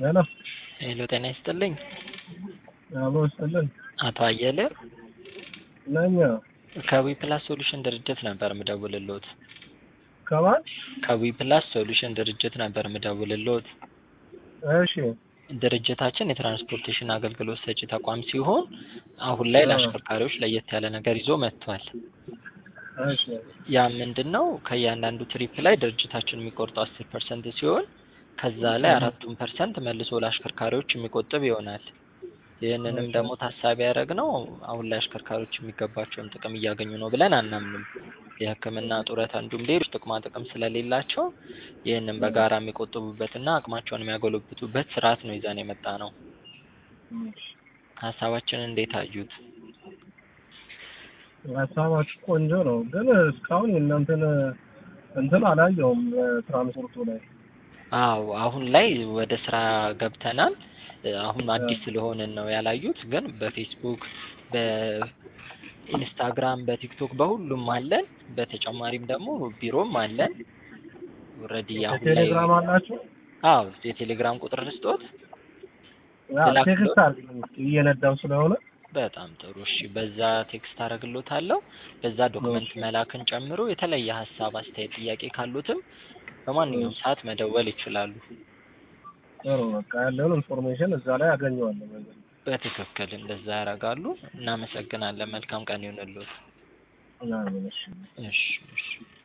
ሄሎ ሄሎ ጤና ይስጥልኝ። አብሮ ይስጥልን አቶ አየለ ነኝ። ከዊ ፕላስ ሶሉሽን ድርጅት ነበር ምደውልሎት። ከማን? ከዊ ፕላስ ሶሉሽን ድርጅት ነበር ምደውልሎት። እሺ ድርጅታችን የትራንስፖርቴሽን አገልግሎት ሰጪ ተቋም ሲሆን አሁን ላይ ለአሽከርካሪዎች ለየት ያለ ነገር ይዞ መጥቷል። እሺ ያ ምንድን ነው? ከእያንዳንዱ ትሪፕ ላይ ድርጅታችን የሚቆርጠው አስር ፐርሰንት ሲሆን ከዛ ላይ አራቱን ፐርሰንት መልሶ ለአሽከርካሪዎች የሚቆጥብ ይሆናል። ይህንንም ደግሞ ታሳቢ ያደረግነው አሁን ላይ አሽከርካሪዎች የሚገባቸውን ጥቅም እያገኙ ነው ብለን አናምንም። የሕክምና ጡረታ እንዲሁም ሌሎች ጥቅማ ጥቅም ስለሌላቸው ይህንን በጋራ የሚቆጥቡበትና አቅማቸውን የሚያጎለብቱበት ስርዓት ነው ይዘን የመጣ ነው። ሀሳባችንን እንዴት አዩት? ሀሳባችሁ ቆንጆ ነው፣ ግን እስካሁን የእናንተን እንትን አላየውም ትራንስፖርቱ ላይ። አዎ አሁን ላይ ወደ ስራ ገብተናል። አሁን አዲስ ስለሆንን ነው ያላዩት፣ ግን በፌስቡክ በኢንስታግራም፣ በቲክቶክ በሁሉም አለን። በተጨማሪም ደግሞ ቢሮም አለን። ኦልሬዲ አሁን ላይ ቴሌግራም አላችሁ? አዎ የቴሌግራም ቁጥር ልስጦት። አዎ፣ ላክ ቴክስት አድርግልኝ እስኪ እየነዳው ስለሆነ። በጣም ጥሩ እሺ። በዛ ቴክስት አደርግሎታለሁ። በዛ ዶክመንት መላክን ጨምሮ የተለየ ሀሳብ፣ አስተያየት፣ ጥያቄ ካሉትም በማንኛውም ሰዓት መደወል ይችላሉ። ጥሩ በቃ ያለውን ኢንፎርሜሽን እዛ ላይ አገኘዋለሁ። ነገር በትክክል እንደዛ ያደርጋሉ። እናመሰግናለን። መልካም ቀን ይሁንልዎት። ምናምን እሺ እሺ እሺ